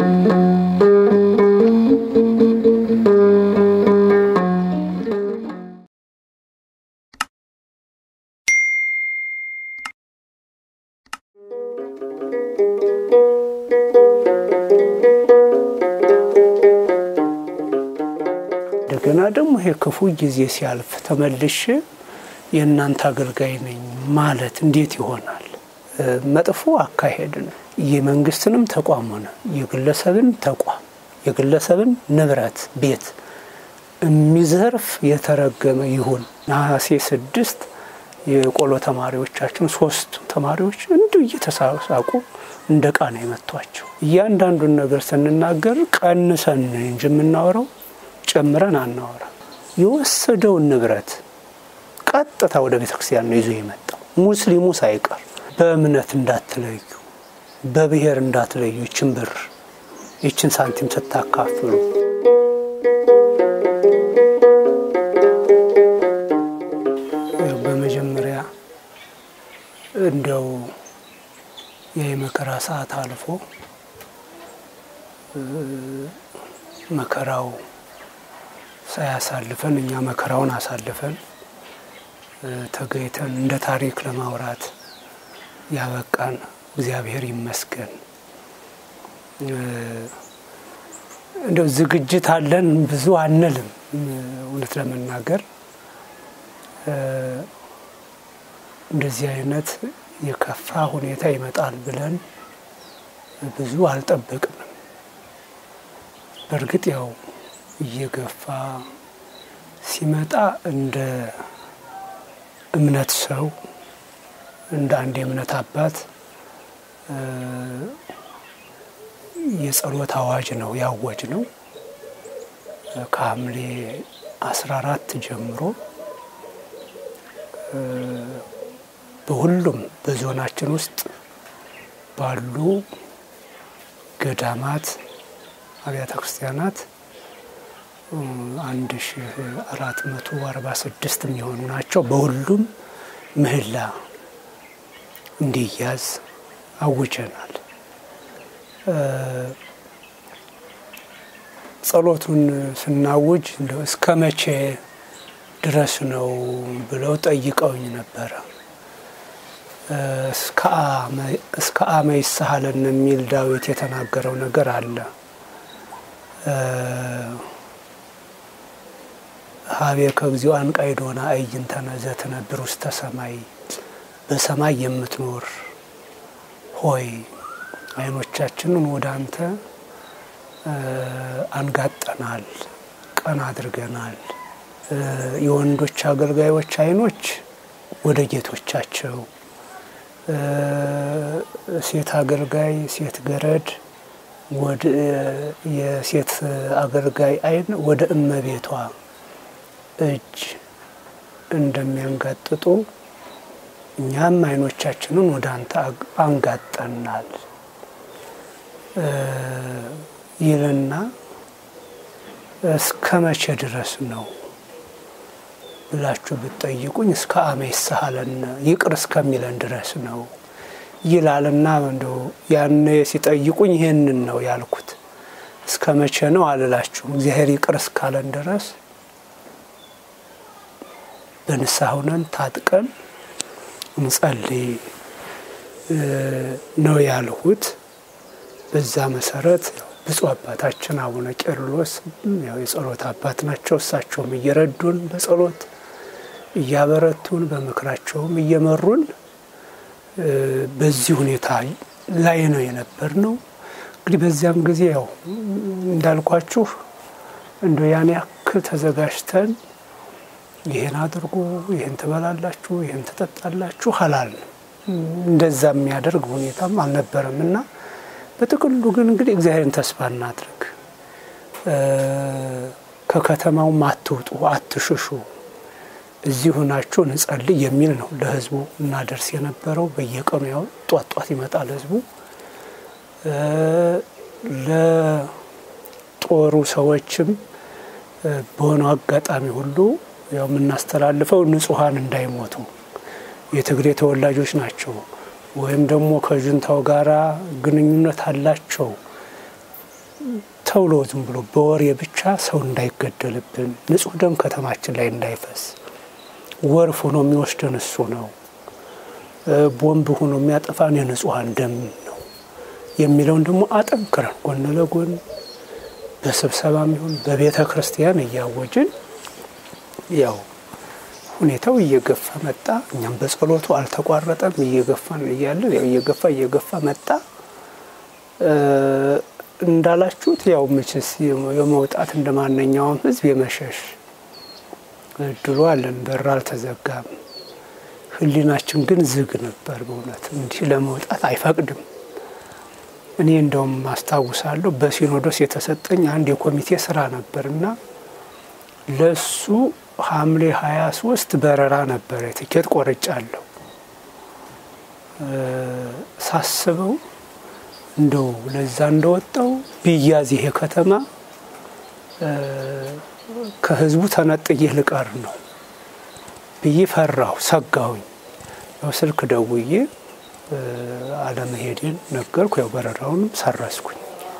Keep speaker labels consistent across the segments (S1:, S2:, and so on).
S1: እንደገና ደግሞ ይሄ ክፉ ጊዜ ሲያልፍ ተመልሼ የእናንተ አገልጋይ ነኝ ማለት እንዴት ይሆናል? መጥፎ አካሄድ ነው። የመንግስትንም ተቋም ሆነ የግለሰብን ተቋም የግለሰብን ንብረት ቤት የሚዘርፍ የተረገመ ይሁን። ነሐሴ ስድስት የቆሎ ተማሪዎቻችን ሶስት ተማሪዎች እንዲሁ እየተሳሳቁ እንደ ቃ ነው የመቷቸው። እያንዳንዱን ነገር ስንናገር ቀንሰን እንጂ የምናወራው ጨምረን አናወራ። የወሰደውን ንብረት ቀጥታ ወደ ቤተ ክርስቲያን ነው ይዞ የመጣው ሙስሊሙ ሳይቀር። በእምነት እንዳትለዩ፣ በብሔር እንዳትለዩ። ይችን ብር ይችን ሳንቲም ስታካፍሉ በመጀመሪያ እንዲያው የመከራ ሰዓት አልፎ መከራው ሳያሳልፈን እኛ መከራውን አሳልፈን ተገኝተን እንደ ታሪክ ለማውራት ያበቃን እግዚአብሔር ይመስገን። እንደው ዝግጅት አለን ብዙ አንልም። እውነት ለመናገር እንደዚህ አይነት የከፋ ሁኔታ ይመጣል ብለን ብዙ አልጠበቅንም። በእርግጥ ያው እየገፋ ሲመጣ እንደ እምነት ሰው እንደ አንድ የእምነት አባት የጸሎት አዋጅ ነው ያወጅ ነው። ከሐምሌ አስራ አራት ጀምሮ በሁሉም በዞናችን ውስጥ ባሉ ገዳማት አብያተ ክርስቲያናት አንድ ሺ አራት መቶ አርባ ስድስት የሚሆኑ ናቸው። በሁሉም ምህላ እንዲያዝ አውጀናል። ጸሎቱን ስናውጅ እንደው እስከ መቼ ድረስ ነው ብለው ጠይቀውኝ ነበረ። እስከ አመ ይሳሃለን የሚል ዳዊት የተናገረው ነገር አለ። ሀቤ ከግዚኦ አንቃይዶና እይንተነ ዘትነብር ውስተ ሰማይ በሰማይ የምትኖር ሆይ ዓይኖቻችንን ወደ አንተ አንጋጠናል፣ ቀና አድርገናል። የወንዶች አገልጋዮች ዓይኖች ወደ ጌቶቻቸው፣ ሴት አገልጋይ ሴት ገረድ የሴት አገልጋይ ዓይን ወደ እመቤቷ እጅ እንደሚያንጋጥጡ እኛም ዓይኖቻችንን ወደ አንተ አንጋጠናል ይልና እስከ መቼ ድረስ ነው ብላችሁ ብትጠይቁኝ እስከ አመ ይሳሃለነ ይቅር እስከሚለን ድረስ ነው ይላልና እንደው ያኔ ሲጠይቁኝ ይህንን ነው ያልኩት። እስከ መቼ ነው አልላችሁም። እግዚአብሔር ይቅር እስካለን ድረስ በንስሐ ሆነን ታጥቀን እንጸልይ ነው ያልሁት። በዛ መሰረት ብፁዕ አባታችን አቡነ ቄርሎስ ያው የጸሎት አባት ናቸው። እሳቸውም እየረዱን በጸሎት እያበረቱን በምክራቸውም እየመሩን በዚህ ሁኔታ ላይ ነው የነበር ነው። እንግዲህ በዚያም ጊዜ ያው እንዳልኳችሁ እንደ ያን ያክል ተዘጋጅተን ይህን አድርጉ፣ ይህን ትበላላችሁ፣ ይህን ትጠጣላችሁ ሀላል እንደዛ የሚያደርግ ሁኔታም አልነበረም እና በጥቅሉ ግን እንግዲህ እግዚአብሔርን ተስፋ እናድርግ። ከከተማውም አትውጡ፣ አትሽሹ፣ እዚህ ሆናችሁ እንጸልይ የሚል ነው ለህዝቡ እናደርስ የነበረው። በየቀኑ ያው ጧት ጧት ይመጣል ህዝቡ። ለጦሩ ሰዎችም በሆነው አጋጣሚ ሁሉ ያው የምናስተላልፈው ንጹሐን እንዳይሞቱ የትግሬ ተወላጆች ናቸው ወይም ደግሞ ከጁንታው ጋራ ግንኙነት አላቸው ተብሎ ዝም ብሎ በወሬ ብቻ ሰው እንዳይገደልብን፣ ንጹሕ ደም ከተማችን ላይ እንዳይፈስ፣ ወርፍ ሆኖ የሚወስደን እሱ ነው፣ ቦምብ ሆኖ የሚያጠፋን የንጹሐን ደም ነው የሚለውን ደግሞ አጠንክረን ጎን ለጎን በስብሰባም ይሁን በቤተ ክርስቲያን እያወጅን ያው ሁኔታው እየገፋ መጣ። እኛም በጸሎቱ አልተቋረጠም። እየገፋን እያለን ያው እየገፋ እየገፋ መጣ። እንዳላችሁት ያው መቼስ የመውጣት እንደ ማንኛውም ሕዝብ የመሸሽ እድሉ አለን። በር አልተዘጋም። ሕሊናችን ግን ዝግ ነበር። በእውነት እንዲህ ለመውጣት አይፈቅድም። እኔ እንደውም አስታውሳለሁ በሲኖዶስ የተሰጠኝ አንድ የኮሚቴ ስራ ነበር እና ለሱ ሐምሌ ሀያ ሶስት በረራ ነበረ። ትኬት ቆርጫለሁ። ሳስበው እንደው ለዛ እንደወጣው ብያዝ ይሄ ከተማ ከህዝቡ ተነጥዬ ልቀር ነው ብዬ ፈራሁ፣ ሰጋሁኝ። ያው ስልክ ደውዬ አለመሄዴን ነገርኩ። ያው በረራውንም ሰረስኩኝ።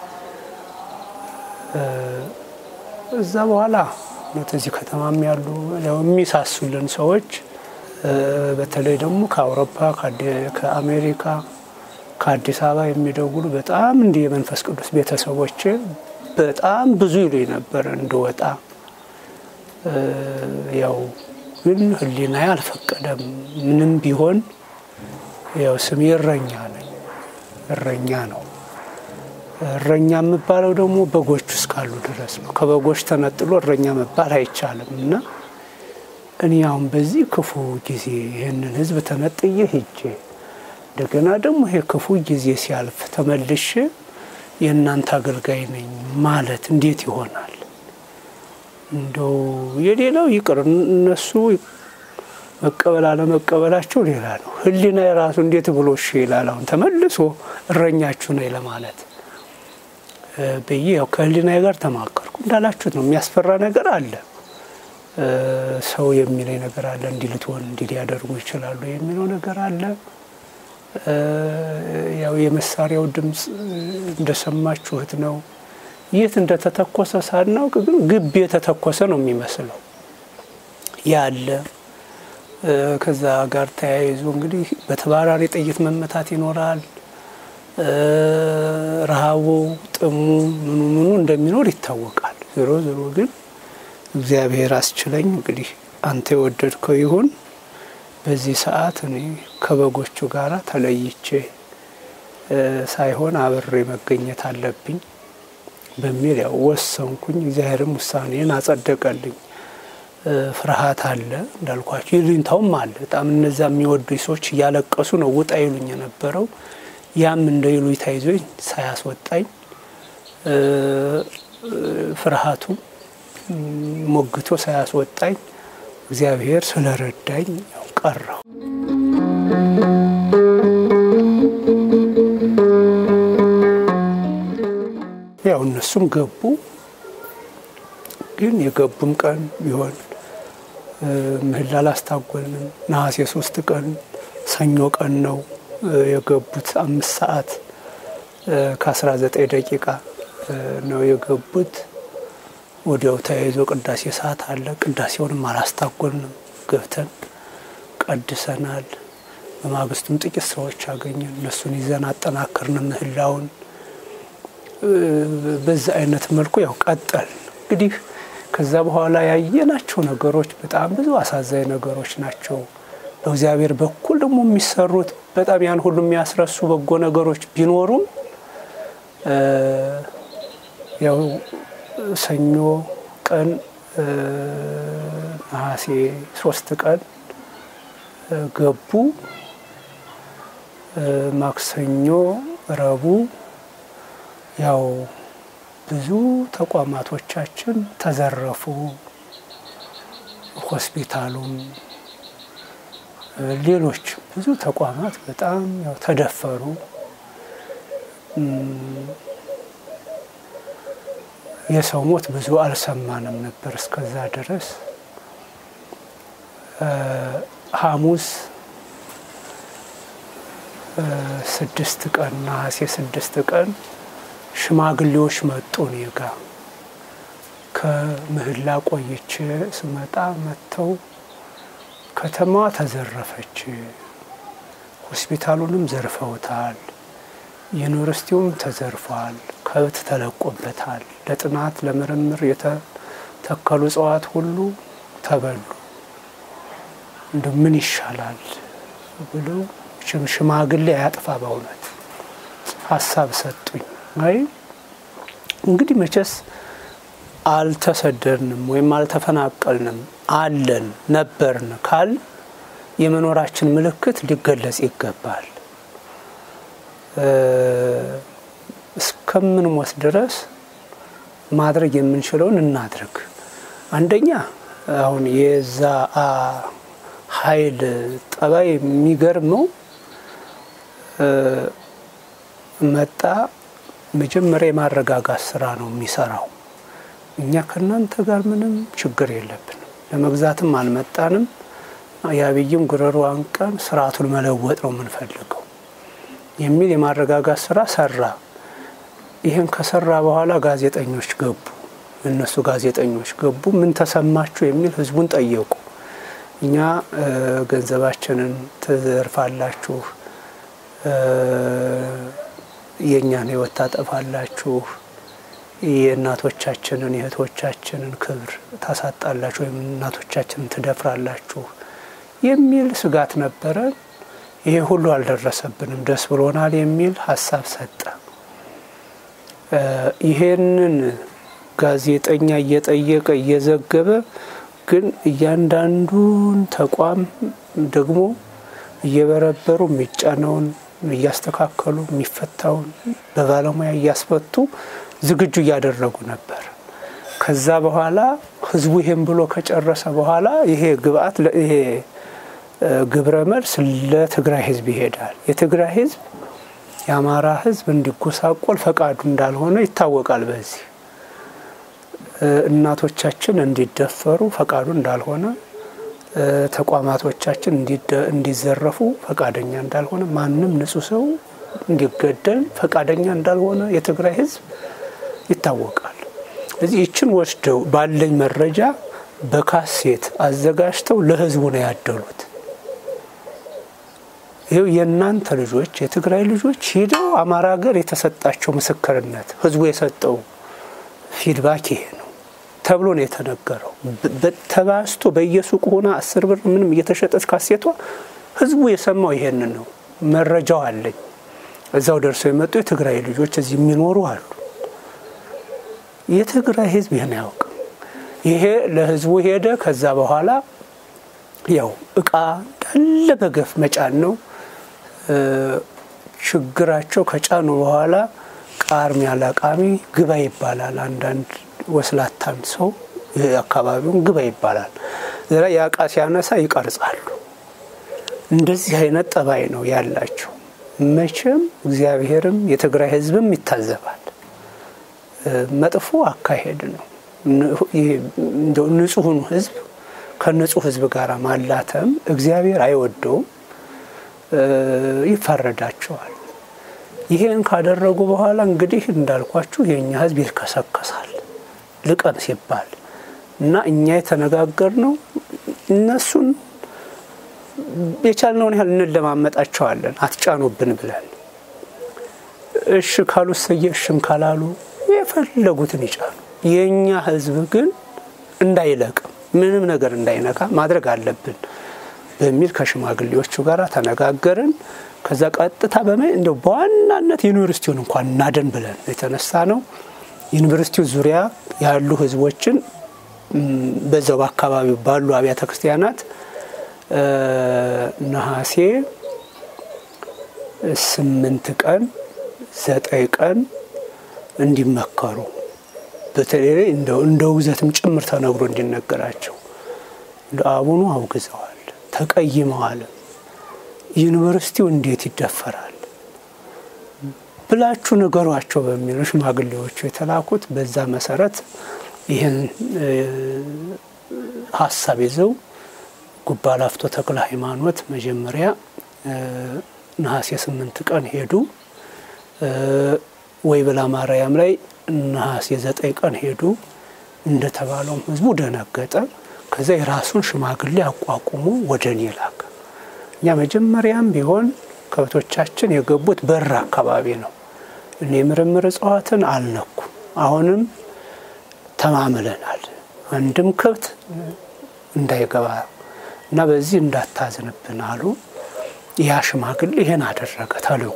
S1: እዛ በኋላ እዚህ ከተማም ያሉ የሚሳሱልን ሰዎች በተለይ ደግሞ ከአውሮፓ ከአሜሪካ ከአዲስ አበባ የሚደውሉ በጣም እንዲህ የመንፈስ ቅዱስ ቤተሰቦች በጣም ብዙ ይሉኝ ነበረ እንደወጣ። ያው ግን ሕሊናዬ አልፈቀደም። ምንም ቢሆን ያው ስሜ እረኛ ነኝ፣ እረኛ ነው። እረኛ የምባለው ደግሞ በጎች እስካሉ ድረስ ነው። ከበጎች ተነጥሎ እረኛ መባል አይቻልም እና እኔ አሁን በዚህ ክፉ ጊዜ ይህንን ህዝብ ተነጥዬ ሂጄ እንደገና ደግሞ ይሄ ክፉ ጊዜ ሲያልፍ ተመልሼ የእናንተ አገልጋይ ነኝ ማለት እንዴት ይሆናል? እንደው የሌላው ይቅር፣ እነሱ መቀበል አለመቀበላቸው ሌላ ነው። ህሊና የራሱ እንዴት ብሎ እሺ ይላል? አሁን ተመልሶ እረኛችሁ ነኝ ለማለት ብዬ ያው ከህሊናዬ ጋር ተማከርኩ። እንዳላችሁት ነው፣ የሚያስፈራ ነገር አለ። ሰው የሚለኝ ነገር አለ። እንዲህ ልትሆን እንዲህ ሊያደርጉ ይችላሉ የሚለው ነገር አለ። ያው የመሳሪያው ድምፅ እንደሰማችሁት ነው። የት እንደተተኮሰ ሳናውቅ ግን ግብ የተተኮሰ ነው የሚመስለው ያለ። ከዛ ጋር ተያይዞ እንግዲህ በተባራሪ ጥይት መመታት ይኖራል። ረሃቡ፣ ጥሙ፣ ምኑ ምኑ እንደሚኖር ይታወቃል። ዞሮ ዞሮ ግን እግዚአብሔር አስችለኝ እንግዲህ አንተ የወደድከው ይሁን በዚህ ሰዓት እኔ ከበጎቹ ጋር ተለይቼ ሳይሆን አብሬ መገኘት አለብኝ በሚል ያው ወሰንኩኝ። እግዚአብሔርም ውሳኔን አጸደቀልኝ። ፍርሃት አለ እንዳልኳቸው፣ ይሉኝታውም አለ በጣም እነዛ የሚወዱ ሰዎች እያለቀሱ ነው ውጣ ይሉኝ የነበረው። ያም እንደ ይሉኝታ ይዞኝ ሳያስወጣኝ ፍርሃቱ ሞግቶ ሳያስወጣኝ እግዚአብሔር ስለረዳኝ ያው ቀረው። ያው እነሱም ገቡ። ግን የገቡም ቀን ቢሆን ምህላ አላስታጎልንም። ነሐሴ ሶስት ቀን ሰኞ ቀን ነው የገቡት። አምስት ሰዓት ከአስራ ዘጠኝ ደቂቃ ነው የገቡት። ወዲያው ተያይዞ ቅዳሴ ሰዓት አለ። ቅዳሴውንም አላስታጎልንም። ገብተን ቀድሰናል። በማግስቱም ጥቂት ሰዎች አገኘን። እነሱን ይዘን አጠናከርን ምህላውን። በዛ አይነት መልኩ ያው ቀጠል እንግዲህ ከዛ በኋላ ያየናቸው ነገሮች በጣም ብዙ አሳዛኝ ነገሮች ናቸው። በእግዚአብሔር በኩል ደግሞ የሚሰሩት በጣም ያን ሁሉ የሚያስረሱ በጎ ነገሮች ቢኖሩም ያው ሰኞ ቀን ነሐሴ ሶስት ቀን ገቡ። ማክሰኞ፣ ረቡዕ ያው ብዙ ተቋማቶቻችን ተዘረፉ። ሆስፒታሉም፣ ሌሎች ብዙ ተቋማት በጣም ያው ተደፈሩ። የሰው ሞት ብዙ አልሰማንም ነበር እስከዛ ድረስ። ሐሙስ ስድስት ቀን ነሐሴ ስድስት ቀን ሽማግሌዎች መጡ እኔ ጋ ከምህላ ቆይቼ ስመጣ መጥተው ከተማዋ ተዘረፈች፣ ሆስፒታሉንም ዘርፈውታል፣ ዩኒቨርሲቲውም ተዘርፏል፣ ከብት ተለቆበታል፣ ለጥናት ለምርምር የተተከሉ እጽዋት ሁሉ ተበሉ፣ እንደ ምን ይሻላል ብለው ሽማግሌ አያጥፋ በእውነት ሀሳብ ሰጡኝ። አይ እንግዲህ መቼስ አልተሰደድንም ወይም አልተፈናቀልንም አለን ነበርን ካል የመኖራችን ምልክት ሊገለጽ ይገባል። እስከምንሞት ድረስ ማድረግ የምንችለውን እናድርግ። አንደኛ አሁን የዛ ኃይል ጠባይ የሚገርመው መጣ መጀመሪያ የማረጋጋት ስራ ነው የሚሰራው። እኛ ከእናንተ ጋር ምንም ችግር የለብንም፣ ለመግዛትም አልመጣንም። የአብይም ጉረሮ አንቀን ስርዓቱን መለወጥ ነው የምንፈልገው የሚል የማረጋጋት ስራ ሰራ። ይህን ከሰራ በኋላ ጋዜጠኞች ገቡ። እነሱ ጋዜጠኞች ገቡ። ምን ተሰማችሁ የሚል ህዝቡን ጠየቁ። እኛ ገንዘባችንን ትዘርፋላችሁ፣ የእኛን ህይወት ታጠፋላችሁ፣ የእናቶቻችንን የእህቶቻችንን ክብር ታሳጣላችሁ፣ ወይም እናቶቻችንን ትደፍራላችሁ የሚል ስጋት ነበረ። ይሄ ሁሉ አልደረሰብንም፣ ደስ ብሎናል የሚል ሀሳብ ሰጠ። ይሄንን ጋዜጠኛ እየጠየቀ እየዘገበ ግን እያንዳንዱን ተቋም ደግሞ እየበረበሩ የሚጫነውን እያስተካከሉ የሚፈታውን በባለሙያ እያስፈቱ ዝግጁ እያደረጉ ነበር። ከዛ በኋላ ህዝቡ ይሄን ብሎ ከጨረሰ በኋላ ይሄ ግብአት ይሄ ግብረ መልስ ለትግራይ ህዝብ ይሄዳል። የትግራይ ህዝብ የአማራ ህዝብ እንዲጎሳቆል ፈቃዱ እንዳልሆነ ይታወቃል። በዚህ እናቶቻችን እንዲደፈሩ ፈቃዱ እንዳልሆነ፣ ተቋማቶቻችን እንዲዘረፉ ፈቃደኛ እንዳልሆነ፣ ማንም ንጹህ ሰው እንዲገደል ፈቃደኛ እንዳልሆነ የትግራይ ህዝብ ይታወቃል። ስለዚህ ይችን ወስደው ባለኝ መረጃ በካሴት አዘጋጅተው ለህዝቡ ነው ያደሉት። ይኸው የእናንተ ልጆች የትግራይ ልጆች ሂደው አማራ ሀገር የተሰጣቸው ምስክርነት ህዝቡ የሰጠው ፊድባክ ይሄ ነው ተብሎ ነው የተነገረው። ተባስቶ በየሱቁ ሆና አስር ብር ምንም እየተሸጠች ካሴቷ ህዝቡ የሰማው ይሄንን ነው። መረጃው አለኝ። እዛው ደርሰው የመጡ የትግራይ ልጆች እዚህ የሚኖሩ አሉ። የትግራይ ህዝብ ይህን አያውቅም። ይሄ ለህዝቡ ሄደ። ከዛ በኋላ ያው እቃ እንዳለ በገፍ መጫን ነው ችግራቸው። ከጫኑ በኋላ ቃርሚያ ለቃሚ ግባ ይባላል። አንዳንድ ወስላታን ሰው አካባቢውን ግባ ይባላል። ዛ ያ እቃ ሲያነሳ ይቀርጻሉ። እንደዚህ አይነት ጠባይ ነው ያላቸው። መቼም እግዚአብሔርም የትግራይ ህዝብም ይታዘባል። መጥፎ አካሄድ ነው። ንጹሑን ህዝብ ከንጹህ ህዝብ ጋር ማላተም እግዚአብሔር አይወደውም፣ ይፋረዳቸዋል። ይሄን ካደረጉ በኋላ እንግዲህ እንዳልኳችሁ የእኛ ህዝብ ይልከሰከሳል ልቀም ሲባል እና እኛ የተነጋገርነው እነሱን የቻልነውን ያህል እንለማመጣቸዋለን አትጫኑብን ብለን። እሺ ካሉ ሰየ እሽም ካላሉ የፈለጉትን ይጫኑ። የእኛ ህዝብ ግን እንዳይለቅም ምንም ነገር እንዳይነካ ማድረግ አለብን በሚል ከሽማግሌዎቹ ጋር ተነጋገርን። ከዛ ቀጥታ በመ እንደው በዋናነት ዩኒቨርሲቲውን እንኳን እናደን ብለን የተነሳ ነው። ዩኒቨርሲቲው ዙሪያ ያሉ ህዝቦችን በዛው በአካባቢው ባሉ አብያተ ክርስቲያናት ነሐሴ ስምንት ቀን ዘጠኝ ቀን እንዲመከሩ በተለይ እንደ ውግዘትም ጭምር ተነግሮ እንዲነገራቸው እንደ አቡኑ አውግዘዋል፣ ተቀይመዋል። ዩኒቨርሲቲው እንዴት ይደፈራል ብላችሁ ንገሯቸው በሚሉ ሽማግሌዎቹ የተላኩት። በዛ መሰረት ይህን ሀሳብ ይዘው ጉባ ላፍቶ ተክለ ሃይማኖት መጀመሪያ ነሐሴ ስምንት ቀን ሄዱ። ወይ ብላ ማርያም ላይ ነሐሴ ዘጠኝ ቀን ሄዱ። እንደተባለውም ህዝቡ ደነገጠ። ከዛ የራሱን ሽማግሌ አቋቁሞ ወደ እኔ ላከ። እኛ መጀመሪያም ቢሆን ከብቶቻችን የገቡት በር አካባቢ ነው። እኔ የምርምር እጽዋትን አልነኩ። አሁንም ተማምለናል። አንድም ከብት እንዳይገባ እና በዚህ እንዳታዝንብን አሉ። ያ ሽማግሌ ይሄን አደረገ ተልእኮ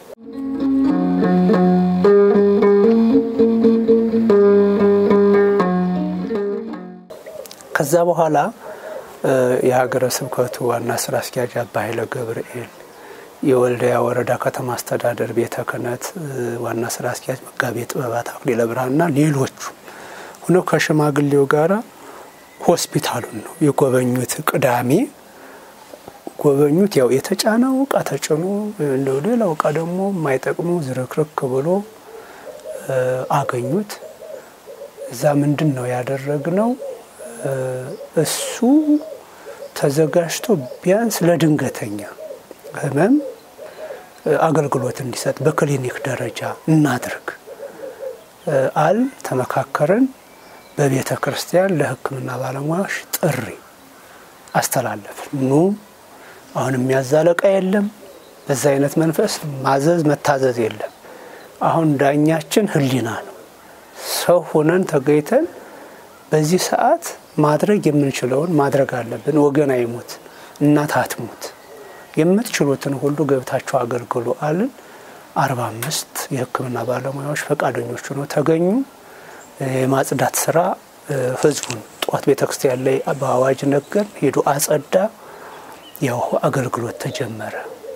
S1: ከዛ በኋላ የሀገረ ስብከቱ ዋና ስራ አስኪያጅ አባ ኃይለ ገብርኤል፣ የወልዲያ ወረዳ ከተማ አስተዳደር ቤተ ክህነት ዋና ስራ አስኪያጅ መጋቤ ጥበባት አክሊለ ብርሃንና ሌሎቹ ሆነው ከሽማግሌው ጋራ ሆስፒታሉን ነው የጎበኙት። ቅዳሜ ጎበኙት። ያው የተጫነው እቃ ተጭኖ እንደው ሌላው እቃ ደግሞ የማይጠቅሙ ዝርክርክ ብሎ አገኙት። እዛ ምንድን ነው ያደረግነው? እሱ ተዘጋጅቶ ቢያንስ ለድንገተኛ ህመም አገልግሎት እንዲሰጥ በክሊኒክ ደረጃ እናድርግ አል ተመካከርን። በቤተ ክርስቲያን ለሕክምና ባለሙያዎች ጥሪ አስተላለፍን። ኑ አሁን የሚያዛለቃ የለም። በዛ አይነት መንፈስ ማዘዝ መታዘዝ የለም። አሁን ዳኛችን ህሊና ነው። ሰው ሆነን ተገኝተን በዚህ ሰዓት ማድረግ የምንችለውን ማድረግ አለብን። ወገን አይሙት፣ እናት አትሙት፣ የምትችሉትን ሁሉ ገብታችሁ አገልግሉ አልን። አርባ አምስት የህክምና ባለሙያዎች ፈቃደኞች ሆነው ተገኙ። የማጽዳት ስራ ህዝቡን ጠዋት ቤተ ክርስቲያን ላይ በአዋጅ ነገር ሄዱ አጸዳ። ያው አገልግሎት ተጀመረ።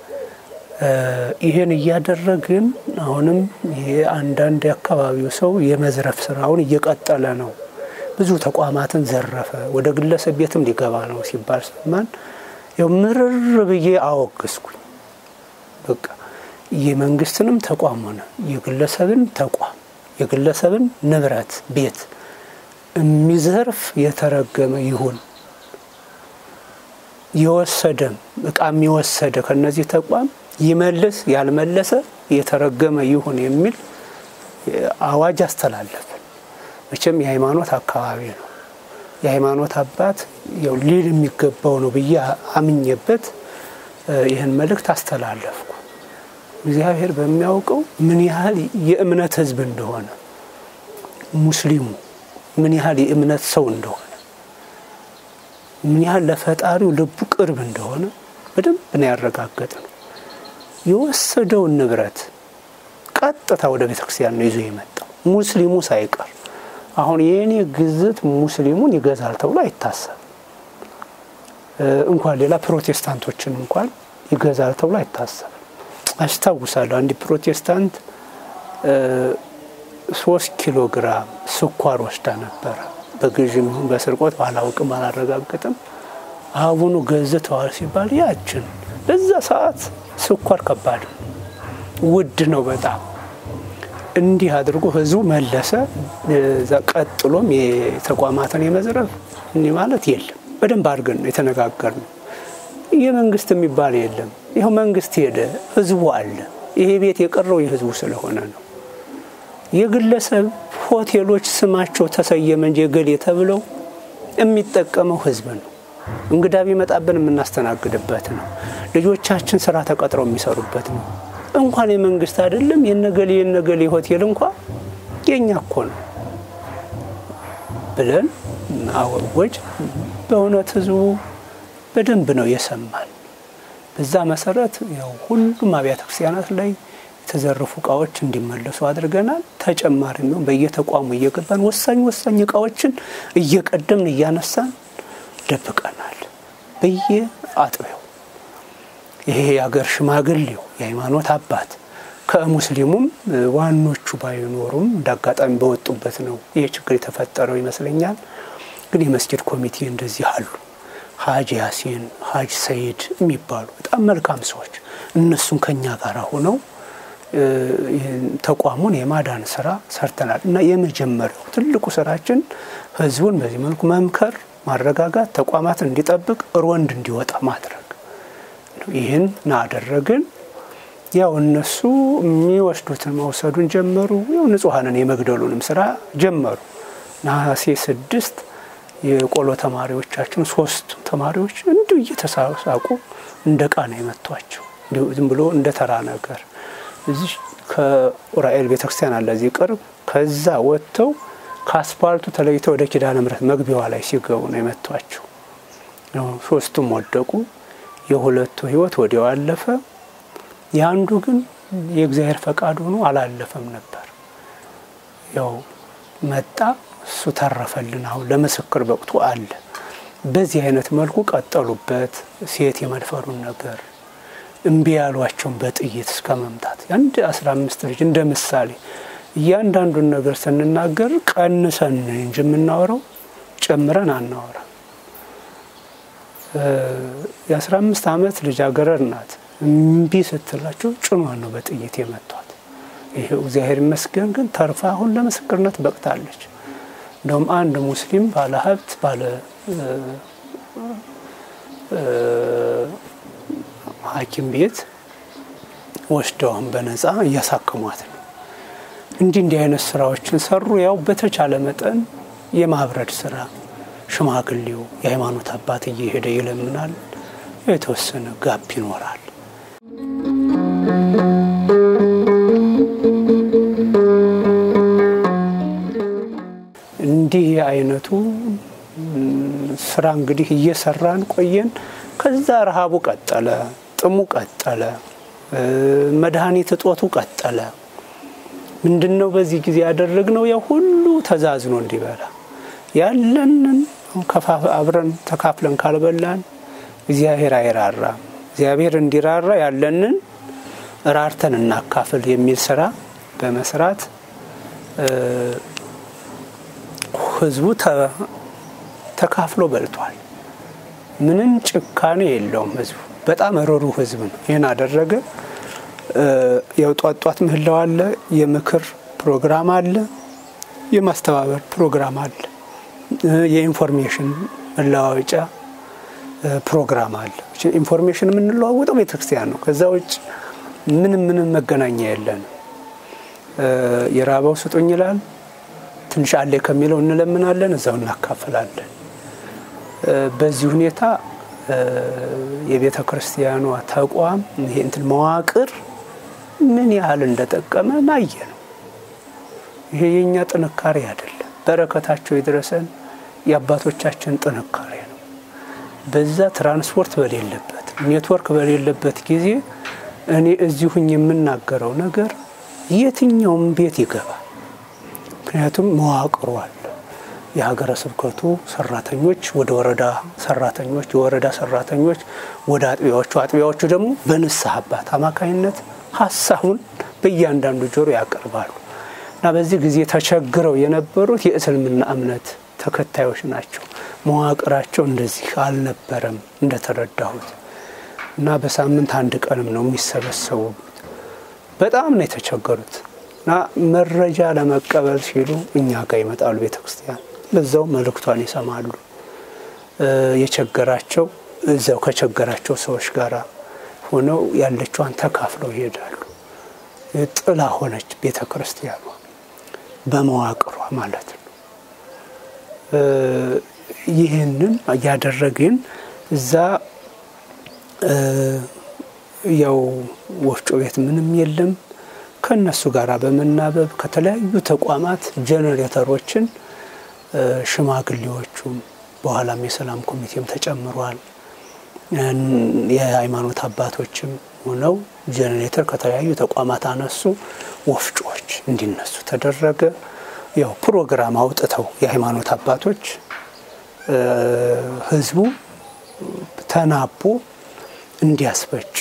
S1: ይህን እያደረግን አሁንም ይሄ አንዳንድ የአካባቢው ሰው የመዝረፍ ስራውን እየቀጠለ ነው። ብዙ ተቋማትን ዘረፈ፣ ወደ ግለሰብ ቤትም ሊገባ ነው ሲባል ሰማን። ያው ምርር ብዬ አወግዝኩኝ። በቃ የመንግስትንም ተቋም ሆነ የግለሰብን ተቋም የግለሰብን ንብረት ቤት የሚዘርፍ የተረገመ ይሁን። የወሰደም እቃም የወሰደ ከነዚህ ተቋም ይመልስ፣ ያልመለሰ የተረገመ ይሁን የሚል አዋጅ አስተላለፍን። መቼም የሃይማኖት አካባቢ ነው። የሃይማኖት አባት ያው ሊል የሚገባው ነው ብዬ አምኜበት ይህን መልእክት አስተላለፍኩ። እግዚአብሔር በሚያውቀው ምን ያህል የእምነት ሕዝብ እንደሆነ ሙስሊሙ ምን ያህል የእምነት ሰው እንደሆነ ምን ያህል ለፈጣሪው ልቡ ቅርብ እንደሆነ በደንብ ነው ያረጋገጥ ነው። የወሰደውን ንብረት ቀጥታ ወደ ቤተ ክርስቲያን ነው ይዞ የመጣው ሙስሊሙ ሳይቀር። አሁን የእኔ ግዝት ሙስሊሙን ይገዛል ተብሎ አይታሰብም። እንኳን ሌላ ፕሮቴስታንቶችን እንኳን ይገዛል ተብሎ አይታሰብም። አስታውሳለሁ አንድ ፕሮቴስታንት ሶስት ኪሎ ግራም ስኳር ወስዳ ነበረ። በግዥም ይሁን በስርቆት ባላውቅም አላረጋግጥም። አቡኑ ገዝተዋል ሲባል ያችን በዛ ሰዓት ስኳር ከባድ ውድ ነው በጣም እንዲህ አድርጎ ህዝቡ መለሰ። ቀጥሎም የተቋማትን የመዝረፍ እንዲህ ማለት የለም። በደንብ አድርገን ነው የተነጋገርነው። የመንግስት የሚባል የለም። ይኸው መንግስት ሄደ፣ ህዝቡ አለ። ይሄ ቤት የቀረው የህዝቡ ስለሆነ ነው። የግለሰብ ሆቴሎች ስማቸው ተሰየመ እንጂ የገሌ ተብለው የሚጠቀመው ህዝብ ነው። እንግዳ ቢመጣብን የምናስተናግድበት ነው። ልጆቻችን ስራ ተቀጥረው የሚሰሩበት ነው። እንኳን የመንግስት አይደለም የነገሌ የነገሌ ሆቴል እንኳ የኛ እኮ ነው ብለን አወጅ። በእውነት ህዝቡ በደንብ ነው የሰማል። በዛ መሰረት ያው ሁሉም አብያተ ክርስቲያናት ላይ የተዘረፉ እቃዎች እንዲመለሱ አድርገናል። ተጨማሪ ነው በየተቋሙ እየገባን ወሳኝ ወሳኝ እቃዎችን እየቀደምን እያነሳን ደብቀናል። በየአጥቢያው ይሄ የሀገር ሽማግሌው የሃይማኖት አባት ከሙስሊሙም ዋኖቹ ባይኖሩም እንዳጋጣሚ በወጡበት ነው ይሄ ችግር የተፈጠረው ይመስለኛል። ግን የመስጊድ ኮሚቴ እንደዚህ አሉ። ሀጅ ያሲን፣ ሀጅ ሰይድ የሚባሉ በጣም መልካም ሰዎች እነሱም ከኛ ጋር ሆነው ተቋሙን የማዳን ስራ ሰርተናል እና የመጀመሪያው ትልቁ ስራችን ህዝቡን በዚህ መልኩ መምከር፣ ማረጋጋት፣ ተቋማትን እንዲጠብቅ ሮንድ እንዲወጣ ማድረግ ይህን አደረግን። ያው እነሱ የሚወስዱትን መውሰዱን ጀመሩ። ያው ንጹሐንን የመግደሉንም ስራ ጀመሩ። ነሐሴ ስድስት የቆሎ ተማሪዎቻችን ሶስቱ ተማሪዎች እንዲሁ እየተሳሳቁ እንደ ቃ ነው የመቷቸው። እንዲሁ ዝም ብሎ እንደ ተራ ነገር እዚህ ከኡራኤል ቤተክርስቲያን አለ እዚህ ቅርብ። ከዛ ወጥተው ከአስፓልቱ ተለይተው ወደ ኪዳነ ምሕረት መግቢያዋ ላይ ሲገቡ ነው የመቷቸው። ሶስቱም ወደቁ። የሁለቱ ህይወት ወዲያው አለፈ። የአንዱ ግን የእግዚአብሔር ፈቃድ ሆኖ አላለፈም ነበር። ያው መጣ፣ እሱ ተረፈልን። አሁን ለምስክር በቅቱ አለ። በዚህ አይነት መልኩ ቀጠሉበት። ሴት የመድፈሩን ነገር እምቢ ያሏቸውን በጥይት እስከ መምታት የአንድ አስራ አምስት ልጅ እንደ ምሳሌ እያንዳንዱን ነገር ስንናገር ቀንሰን እንጂ የምናወራው ጨምረን አናወራ። የአስራ አምስት ዓመት ልጃገረድ ናት። እምቢ ስትላቸው ጭኗን ነው በጥይት የመቷት። ይሄው እግዚአብሔር ይመስገን ግን ተርፋ አሁን ለምስክርነት በቅታለች። እንደውም አንድ ሙስሊም ባለ ሀብት ባለ ሐኪም ቤት ወስደውን በነፃ እያሳከሟት ነው። እንዲህ እንዲህ አይነት ስራዎችን ሰሩ። ያው በተቻለ መጠን የማብረድ ስራ ሽማግሌው የሃይማኖት አባት እየሄደ ይለምናል። የተወሰነ ጋፕ ይኖራል። እንዲህ አይነቱ ስራ እንግዲህ እየሰራን ቆየን። ከዛ ረሃቡ ቀጠለ፣ ጥሙ ቀጠለ፣ መድኃኒት እጦቱ ቀጠለ። ምንድን ነው በዚህ ጊዜ ያደረግነው? ያው ሁሉ ተዛዝኖ እንዲበላ ያለንን አብረን ተካፍለን ካልበላን እግዚአብሔር አይራራም። እግዚአብሔር እንዲራራ ያለንን ራርተን እናካፍል የሚል ስራ በመስራት ህዝቡ ተካፍሎ በልቷል። ምንም ጭካኔ የለውም ህዝቡ። በጣም ሩህሩህ ህዝብ ነው። ይህን አደረገ። ያው ጧት ጧት ምህላው አለ፣ የምክር ፕሮግራም አለ፣ የማስተባበር ፕሮግራም አለ፣ የኢንፎርሜሽን መለዋወጫ ፕሮግራም አለ። ኢንፎርሜሽን የምንለዋወጠው ቤተክርስቲያን ነው። ከዛ ውጭ ምንም ምንም መገናኛ የለንም። የራበው ስጡኝ ይላል። ትንሽ አለ ከሚለው እንለምናለን፣ እዛው እናካፍላለን። በዚህ ሁኔታ የቤተ ክርስቲያኗ ተቋም ይሄ እንትን መዋቅር ምን ያህል እንደጠቀመ ናየ ነው። ይሄ የእኛ ጥንካሬ አይደለም፣ በረከታቸው የደረሰን የአባቶቻችን ጥንካሬ ነው። በዛ ትራንስፖርት በሌለበት ኔትወርክ በሌለበት ጊዜ እኔ እዚሁኝ የምናገረው ነገር የትኛውም ቤት ይገባል። ምክንያቱም መዋቅሩ አለ። የሀገረ ስብከቱ ሰራተኞች ወደ ወረዳ ሰራተኞች፣ የወረዳ ሰራተኞች ወደ አጥቢያዎቹ፣ አጥቢያዎቹ ደግሞ በንስሐ አባት አማካኝነት ሀሳቡን በእያንዳንዱ ጆሮ ያቀርባሉ እና በዚህ ጊዜ ተቸግረው የነበሩት የእስልምና እምነት ተከታዮች ናቸው። መዋቅራቸው እንደዚህ አልነበረም እንደተረዳሁት እና በሳምንት አንድ ቀንም ነው የሚሰበሰቡት። በጣም ነው የተቸገሩት እና መረጃ ለመቀበል ሲሉ እኛ ጋር ይመጣሉ ቤተ ክርስቲያን፣ በዛው መልእክቷን ይሰማሉ። የቸገራቸው እዛው ከቸገራቸው ሰዎች ጋር ሆነው ያለችዋን ተካፍለው ይሄዳሉ። ጥላ ሆነች ቤተ ክርስቲያኗ በመዋቅሯ ማለት ነው። ይህንን እያደረግን እዛ ያው ወፍጮ ቤት ምንም የለም። ከእነሱ ጋር በመናበብ ከተለያዩ ተቋማት ጀኔሬተሮችን ሽማግሌዎቹም በኋላም የሰላም ኮሚቴም ተጨምሯል። የሃይማኖት አባቶችም ሆነው ጀኔሬተር ከተለያዩ ተቋማት አነሱ። ወፍጮዎች እንዲነሱ ተደረገ። ያው ፕሮግራም አውጥተው የሃይማኖት አባቶች ህዝቡ ተናቦ እንዲያስፈጭ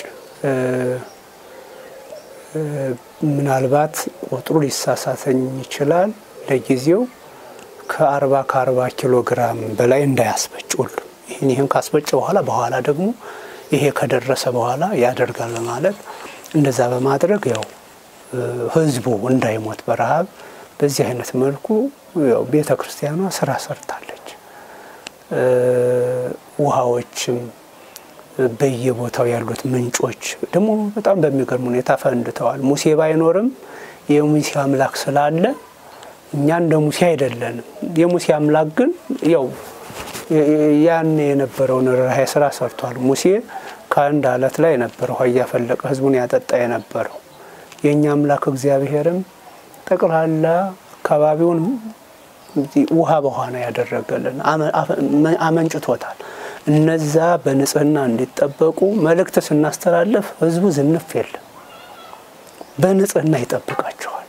S1: ምናልባት ቁጥሩ ሊሳሳተኝ ይችላል። ለጊዜው ከአርባ ከአርባ ኪሎ ግራም በላይ እንዳያስፈጭ ሁሉ ይህን ይህን ካስፈጭ በኋላ በኋላ ደግሞ ይሄ ከደረሰ በኋላ ያደርጋል በማለት እንደዛ በማድረግ ያው ህዝቡ እንዳይሞት በረሃብ በዚህ አይነት መልኩ ያው ቤተ ክርስቲያኗ ስራ ሰርታለች። ውሃዎችም በየቦታው ያሉት ምንጮች ደግሞ በጣም በሚገርም ሁኔታ ፈንድተዋል። ሙሴ ባይኖርም የሙሴ አምላክ ስላለ እኛ እንደ ሙሴ አይደለንም። የሙሴ አምላክ ግን ያው ያን የነበረውን ርኅራኄ ስራ ሰርቷል። ሙሴ ከአንድ አለት ላይ ነበር ውሃ እያፈለቀ ህዝቡን ያጠጣ የነበረው። የእኛ አምላክ እግዚአብሔርም ጠቅላላ አካባቢውን ውሃ በውሃ ነው ያደረገልን፣ አመንጭቶታል። እነዛ በንጽህና እንዲጠበቁ መልእክት ስናስተላልፍ ህዝቡ ዝንፍ የለም፣ በንጽህና ይጠብቃቸዋል።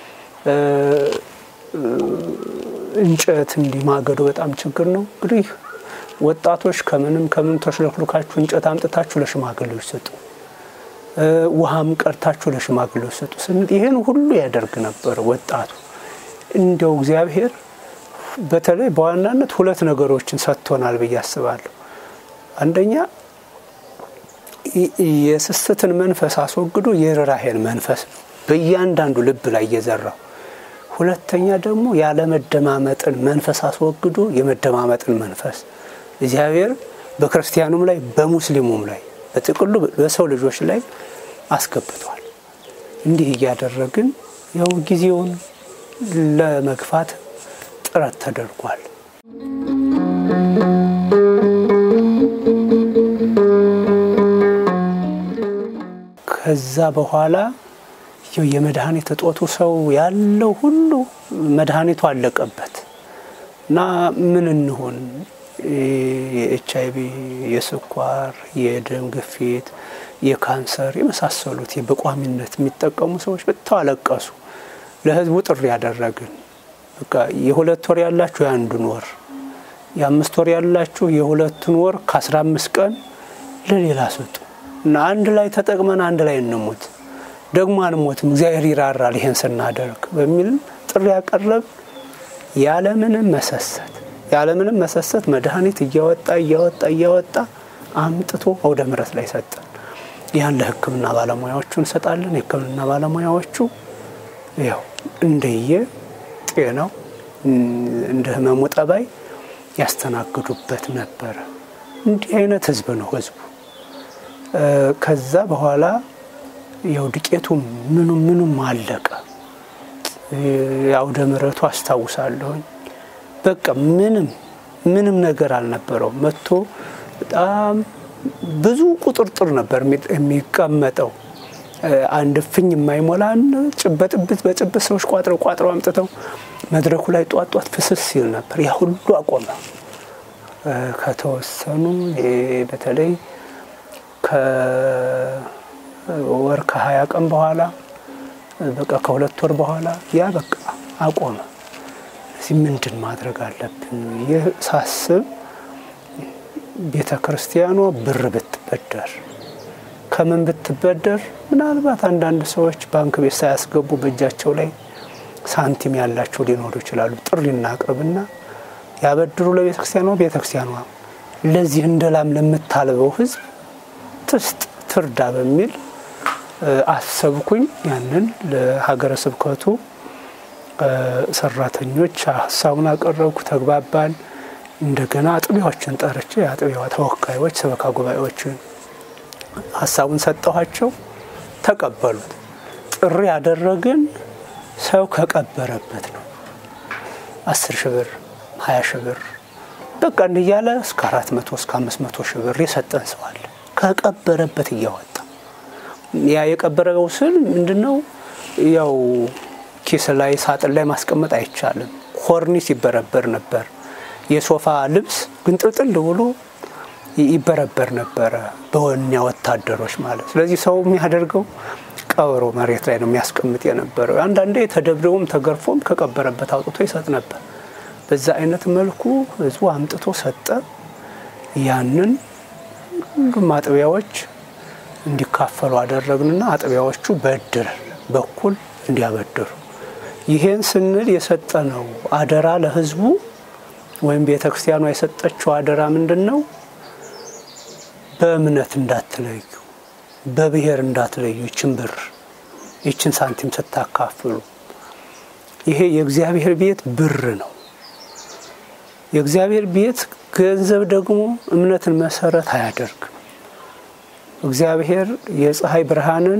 S1: እንጨት እንዲማገዶ በጣም ችግር ነው። እንግዲህ ወጣቶች ከምንም ከምንም ተሽለክሉካችሁ እንጨት አምጥታችሁ ለሽማግሌዎች ስጡ፣ ውሃም ቀድታችሁ ለሽማግሌዎች ስጡ ስንል ይህን ሁሉ ያደርግ ነበር ወጣቱ። እንዲያው እግዚአብሔር በተለይ በዋናነት ሁለት ነገሮችን ሰጥቶናል ብዬ አስባለሁ። አንደኛ የስስትን መንፈስ አስወግዶ የርኅራኄን መንፈስ ነው በእያንዳንዱ ልብ ላይ እየዘራው ሁለተኛ ደግሞ ያለመደማመጥን መንፈስ አስወግዶ የመደማመጥን መንፈስ እግዚአብሔር በክርስቲያኑም ላይ በሙስሊሙም ላይ በጥቅሉ በሰው ልጆች ላይ አስገብቷል። እንዲህ እያደረግን ያው ጊዜውን ለመግፋት ጥረት ተደርጓል። ከዛ በኋላ የመድኃኒት እጦቱ ሰው ያለው ሁሉ መድኃኒቱ አለቀበት እና ምን እንሆን የኤች አይቪ፣ የስኳር፣ የደም ግፊት፣ የካንሰር የመሳሰሉት በቋሚነት የሚጠቀሙ ሰዎች በጣም አለቀሱ። ለህዝቡ ጥሪ ያደረግን በቃ የሁለት ወር ያላችሁ የአንዱን ወር፣ የአምስት ወር ያላችሁ የሁለቱን ወር ከአስራ አምስት ቀን ለሌላ ስጡ እና አንድ ላይ ተጠቅመን አንድ ላይ እንሙት ደግሞ አንሞትም፣ እግዚአብሔር ይራራል ይሄን ስናደርግ በሚል ጥሪ ያቀረብ ያለምንም መሰሰት ያለምንም መሰሰት መድኃኒት እያወጣ እያወጣ እያወጣ አምጥቶ አውደ ምሕረት ላይ ሰጠን። ያን ለሕክምና ባለሙያዎቹ እንሰጣለን። የሕክምና ባለሙያዎቹ ያው እንደየ ጤናው እንደ ህመሙ ጠባይ ያስተናግዱበት ነበረ። እንዲህ አይነት ህዝብ ነው ህዝቡ። ከዛ በኋላ ያው ዱቄቱ ምኑም ምኑም አለቀ። የአውደ ምሕረቱ አስታውሳለሁኝ። በቃ ምንም ምንም ነገር አልነበረውም። መጥቶ በጣም ብዙ ቁጥርጥር ነበር የሚቀመጠው። አንድ እፍኝ የማይሞላን በጥብት በጭብት ሰዎች ቋጥረው ቋጥረው አምጥተው መድረኩ ላይ ጧት ጧት ፍስስ ሲል ነበር። ያ ሁሉ አቆመ። ከተወሰኑ በተለይ ወር ከሀያ ቀን በኋላ በቃ ከሁለት ወር በኋላ ያ በቃ አቆመ። እዚህ ምንድን ማድረግ አለብን ይህ ሳስብ ቤተ ክርስቲያኗ ብር ብትበደር ከምን ብትበደር፣ ምናልባት አንዳንድ ሰዎች ባንክ ቤት ሳያስገቡ በእጃቸው ላይ ሳንቲም ያላቸው ሊኖሩ ይችላሉ። ጥሪ እናቅርብና ያበድሩ ለቤተ ክርስቲያኗ፣ ቤተ ክርስቲያኗ ለዚህ እንደ ላም ለምታልበው ሕዝብ ትስጥ ትርዳ በሚል አሰብኩኝ። ያንን ለሀገረ ስብከቱ ሰራተኞች ሀሳቡን አቀረብኩ፣ ተግባባን። እንደገና አጥቢያዎችን ጠርቼ የአጥቢያዋ ተወካዮች ሰበካ ጉባኤዎችን ሀሳቡን ሰጠኋቸው፣ ተቀበሉት። ጥሪ ያደረግን ሰው ከቀበረበት ነው። አስር ሺህ ብር ሀያ ሺህ ብር በቃ እንዲያለ እስከ አራት መቶ እስከ አምስት መቶ ሺህ ብር የሰጠን ሰው አለ ከቀበረበት እያወጣ ያ የቀበረው ስል ምንድን ነው? ያው ኪስ ላይ ሳጥን ላይ ማስቀመጥ አይቻልም። ኮርኒስ ይበረበር ነበር። የሶፋ ልብስ ግንጥልጥል ብሎ ይበረበር ነበረ በወኛ ወታደሮች ማለት። ስለዚህ ሰው የሚያደርገው ቀብሮ መሬት ላይ ነው የሚያስቀምጥ የነበረው። አንዳንዴ ተደብድቦም ተገርፎም ከቀበረበት አውጥቶ ይሰጥ ነበር። በዛ አይነት መልኩ ህዝቡ አምጥቶ ሰጠ። ያንን ሁሉም አጥቢያዎች እንዲካፈሉ አደረግንና አጥቢያዎቹ በእድር በኩል እንዲያበድሩ ይሄን ስንል የሰጠነው አደራ ለህዝቡ ወይም ቤተ ክርስቲያኗ የሰጠችው አደራ ምንድን ነው? በእምነት እንዳትለዩ፣ በብሔር እንዳትለዩ። ይችን ብር ይችን ሳንቲም ስታካፍሉ ይሄ የእግዚአብሔር ቤት ብር ነው። የእግዚአብሔር ቤት ገንዘብ ደግሞ እምነትን መሰረት አያደርግም። እግዚአብሔር የፀሐይ ብርሃንን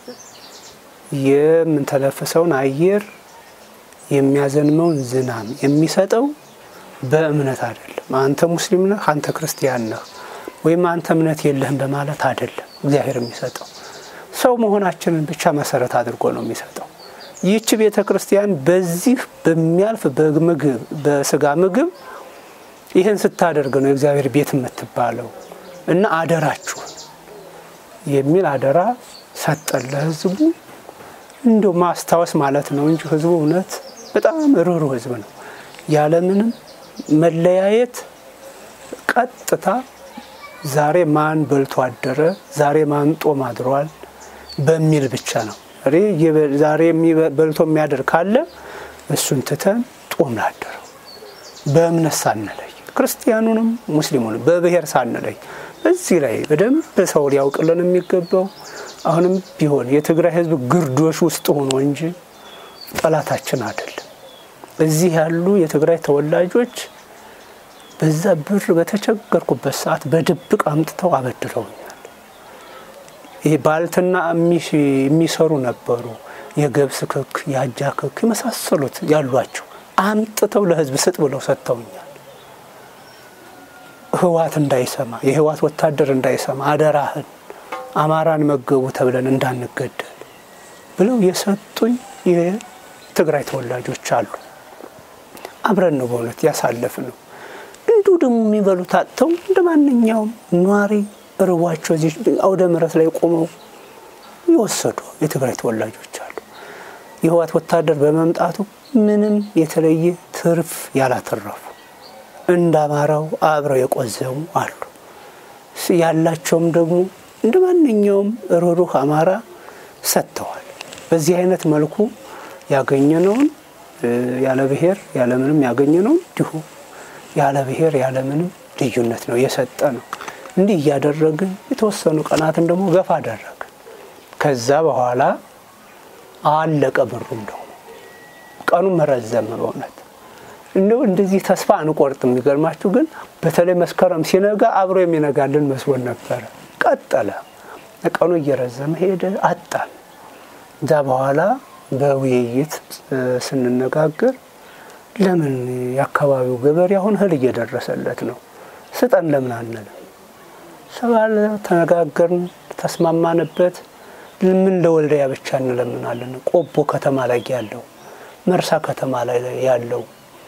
S1: የምንተነፍሰውን አየር የሚያዘንመውን ዝናም የሚሰጠው በእምነት አይደለም። አንተ ሙስሊም ነህ፣ አንተ ክርስቲያን ነህ ወይም አንተ እምነት የለህም በማለት አይደለም እግዚአብሔር የሚሰጠው ሰው መሆናችንን ብቻ መሰረት አድርጎ ነው የሚሰጠው። ይህች ቤተ ክርስቲያን በዚህ በሚያልፍ በምግብ በስጋ ምግብ ይህን ስታደርግ ነው የእግዚአብሔር ቤት የምትባለው እና አደራችሁ የሚል አደራ ሰጠን ለህዝቡ። እንዲሁ ማስታወስ ማለት ነው እንጂ ህዝቡ እውነት በጣም ርኅሩህ ህዝብ ነው። ያለምንም መለያየት ቀጥታ ዛሬ ማን በልቶ አደረ፣ ዛሬ ማን ጦም አድሯል በሚል ብቻ ነው። ዛሬ በልቶ የሚያደር ካለ እሱን ትተን ጦም ላደረው በእምነት ሳንለይ ክርስቲያኑንም ሙስሊሙንም በብሔር ሳንለይ እዚህ ላይ በደንብ ሰው ሊያውቅልን የሚገባው አሁንም ቢሆን የትግራይ ህዝብ ግርዶሽ ውስጥ ሆኖ እንጂ ጠላታችን አይደለም። እዚህ ያሉ የትግራይ ተወላጆች በዛ ብር በተቸገርኩበት ሰዓት በድብቅ አምጥተው አበድረውኛል። ይሄ ባልትና የሚሰሩ ነበሩ። የገብስ ክክ፣ የአጃ ክክ የመሳሰሉት ያሏቸው አምጥተው ለህዝብ ስጥ ብለው ሰጥተውኛል። ህዋት እንዳይሰማ የህዋት ወታደር እንዳይሰማ አደራህን አማራን መገቡ ተብለን እንዳንገደል ብለው የሰጡኝ የትግራይ ተወላጆች አሉ። አብረን ነው በእውነት ያሳለፍ ነው። እንዲሁ ደግሞ የሚበሉት አጥተው እንደ ማንኛውም ኗሪ ርቧቸው እዚህ አውደ ምሕረት ላይ ቆመው የወሰዱ የትግራይ ተወላጆች አሉ። የህዋት ወታደር በመምጣቱ ምንም የተለየ ትርፍ ያላተረፉ እንደ አማራው አብረው የቆዘሙ አሉ። ያላቸውም ደግሞ እንደ ማንኛውም ሩሩህ አማራ ሰጥተዋል። በዚህ አይነት መልኩ ያገኘነውን ያለ ብሔር ያለምንም ያገኘነውን እንዲሁ ያለ ብሔር ያለምንም ልዩነት ነው የሰጠ ነው። እንዲህ እያደረግን የተወሰኑ ቀናትን ደግሞ ገፋ አደረግን። ከዛ በኋላ አለቀ ብሩም ደግሞ ቀኑ መረዘመ። በእውነት እንደው እንደዚህ ተስፋ አንቆርጥ። የሚገርማችሁ ግን በተለይ መስከረም ሲነጋ አብሮ የሚነጋልን መስሎን ነበረ። ቀጠለ። ቀኑ እየረዘመ ሄደ። አጣን። እዛ በኋላ በውይይት ስንነጋገር ለምን የአካባቢው ገበሬ አሁን እህል እየደረሰለት ነው፣ ስጠን ለምን አንልም? ሰባለ ተነጋገርን፣ ተስማማንበት። ምን ለወልዲያ ብቻ እንለምናለን? ቆቦ ከተማ ላይ ያለው፣ መርሳ ከተማ ላይ ያለው፣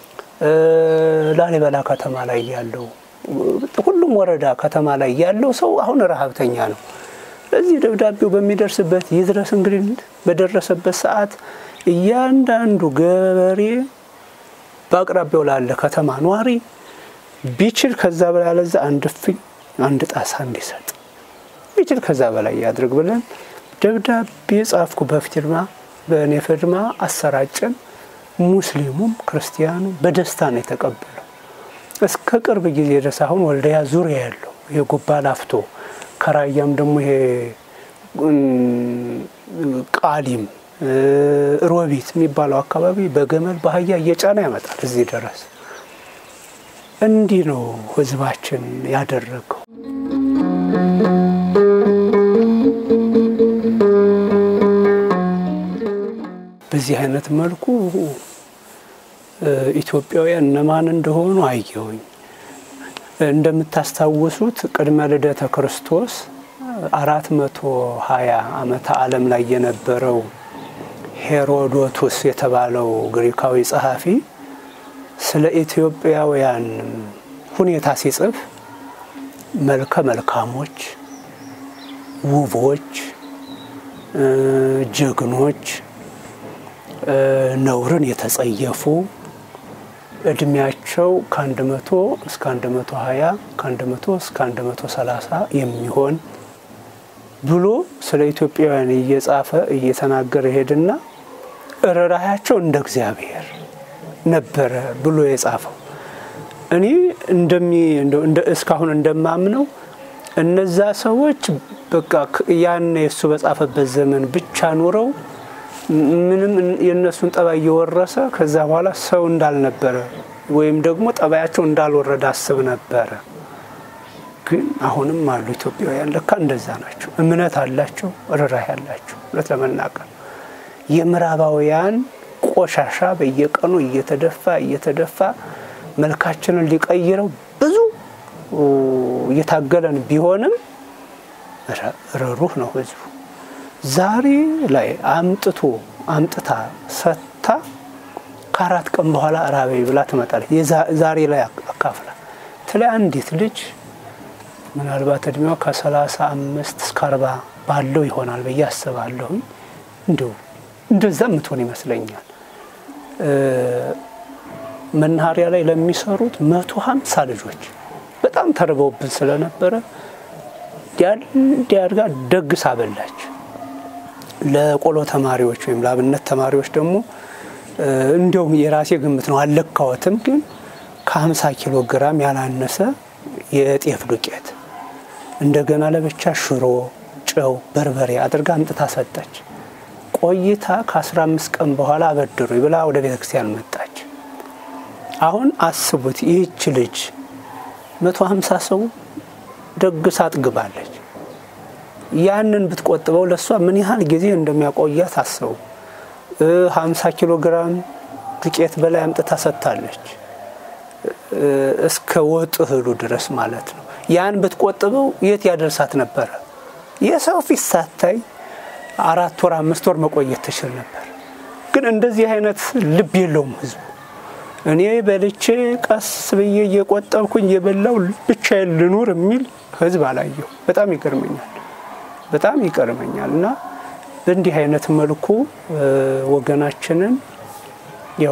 S1: ላሊበላ ከተማ ላይ ያለው፣ ሁሉም ወረዳ ከተማ ላይ ያለው ሰው አሁን ረሀብተኛ ነው። ለዚህ ደብዳቤው በሚደርስበት ይድረስ እንግዲህ በደረሰበት ሰዓት እያንዳንዱ ገበሬ በአቅራቢያው ላለ ከተማ ኗሪ ቢችል ከዛ በላይ ያለዛ አንድ እፍኝ አንድ ጣሳ እንዲሰጥ ቢችል ከዛ በላይ ያድርግ ብለን ደብዳቤ ጻፍኩ። በፊርማ በእኔ ፍርማ አሰራጨን። ሙስሊሙም ክርስቲያኑ በደስታ ነው የተቀበለው። እስከ ቅርብ ጊዜ ድረስ አሁን ወልዲያ ዙሪያ ያለው የጉባ ላፍቶ ከራያም ደግሞ ይሄ ቃሊም ሮቢት የሚባለው አካባቢ በገመል በአህያ እየጫነ ያመጣል እዚህ ድረስ። እንዲህ ነው ህዝባችን ያደረገው። በዚህ አይነት መልኩ ኢትዮጵያውያን እነማን እንደሆኑ አየሁኝ። እንደምታስታውሱት ቅድመ ልደተ ክርስቶስ አራት መቶ ሀያ ዓመተ ዓለም ላይ የነበረው ሄሮዶቱስ የተባለው ግሪካዊ ጸሐፊ ስለ ኢትዮጵያውያን ሁኔታ ሲጽፍ መልከ መልካሞች፣ ውቦች፣ ጀግኖች፣ ነውርን የተጸየፉ እድሜያቸው ከአንድ መቶ እስከ አንድ መቶ ሀያ ከአንድ መቶ እስከ አንድ መቶ ሰላሳ የሚሆን ብሎ ስለ ኢትዮጵያውያን እየጻፈ እየተናገረ ሄድና ርኅራኄያቸው እንደ እግዚአብሔር ነበረ ብሎ የጻፈው። እኔ እንደሚ እስካሁን እንደማምነው እነዛ ሰዎች በቃ ያን የእሱ በጻፈበት ዘመን ብቻ ኑረው ምንም የእነሱን ጠባይ እየወረሰ ከዛ በኋላ ሰው እንዳልነበረ ወይም ደግሞ ጠባያቸው እንዳልወረደ አስብ ነበረ። ግን አሁንም አሉ ኢትዮጵያውያን ለካ እንደዛ ናቸው። እምነት አላቸው፣ ርኅራኄ ያላቸው። እውነት ለመናገር የምዕራባውያን ቆሻሻ በየቀኑ እየተደፋ እየተደፋ መልካችንን ሊቀይረው ብዙ እየታገለን ቢሆንም ርኅሩህ ነው ህዝቡ። ዛሬ ላይ አምጥቶ አምጥታ ሰጥታ ከአራት ቀን በኋላ ራበይ ብላ ትመጣለች። ዛሬ ላይ አካፍላ ትላይ አንዲት ልጅ ምናልባት እድሜዋ ከሰላሳ አምስት እስከ አርባ ባለው ይሆናል ብዬ አስባለሁኝ። እንዲሁ እንደዛ የምትሆን ይመስለኛል። መናኸሪያ ላይ ለሚሰሩት መቶ ሀምሳ ልጆች በጣም ተርበውብን ስለነበረ እንዲያድጋ ደግስ አበላች። ለቆሎ ተማሪዎች ወይም ለአብነት ተማሪዎች ደግሞ እንዲያውም የራሴ ግምት ነው አልለካወትም፣ ግን ከ50 ኪሎ ግራም ያላነሰ የጤፍ ዱቄት እንደገና ለብቻ ሽሮ፣ ጨው፣ በርበሬ አድርጋ አምጥታ ሰጠች። ቆይታ ከ15 ቀን በኋላ አበድሩ ብላ ወደ ቤተ ክርስቲያን መጣች። አሁን አስቡት ይህች ልጅ 150 ሰው ደግሳ አጥግባለች። ያንን ብትቆጥበው ለእሷ ምን ያህል ጊዜ እንደሚያቆያት አስቡ። 50 ኪሎ ግራም ዱቄት በላይ አምጥታ ሰጥታለች። እስከ ወጥ እህሉ ድረስ ማለት ነው። ያን ብትቆጥበው የት ያደርሳት ነበረ? የሰው ፊት ሳታይ አራት ወር አምስት ወር መቆየት ትችል ነበር። ግን እንደዚህ አይነት ልብ የለውም ህዝቡ። እኔ በልቼ ቀስ ብዬ እየቆጠብኩኝ የበላው ብቻዬን ልኑር የሚል ህዝብ አላየሁ። በጣም ይገርመኛል፣ በጣም ይገርመኛል። እና በእንዲህ አይነት መልኩ ወገናችንን ያው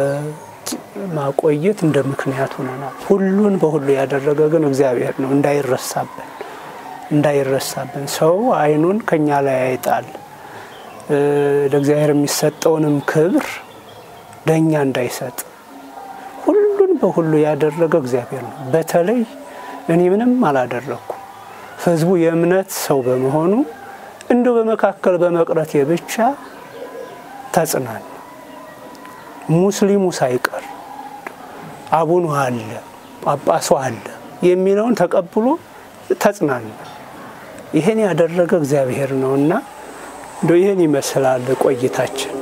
S1: ለማቆየት እንደ ምክንያት ሆነናል። ሁሉን በሁሉ ያደረገ ግን እግዚአብሔር ነው። እንዳይረሳብን እንዳይረሳብን ሰው አይኑን ከኛ ላይ አይጣል። ለእግዚአብሔር የሚሰጠውንም ክብር ለእኛ እንዳይሰጥ ሁሉን በሁሉ ያደረገ እግዚአብሔር ነው። በተለይ እኔ ምንም አላደረግኩም። ህዝቡ የእምነት ሰው በመሆኑ እንዲሁ በመካከል በመቅረቴ ብቻ ተጽናን ሙስሊሙ ሳይቀር አቡኑ አለ ጳጳሱ አለ የሚለውን ተቀብሎ ተጽናና። ይህን ያደረገ እግዚአብሔር ነውና እንደ ይህን ይመስላል ቆይታችን።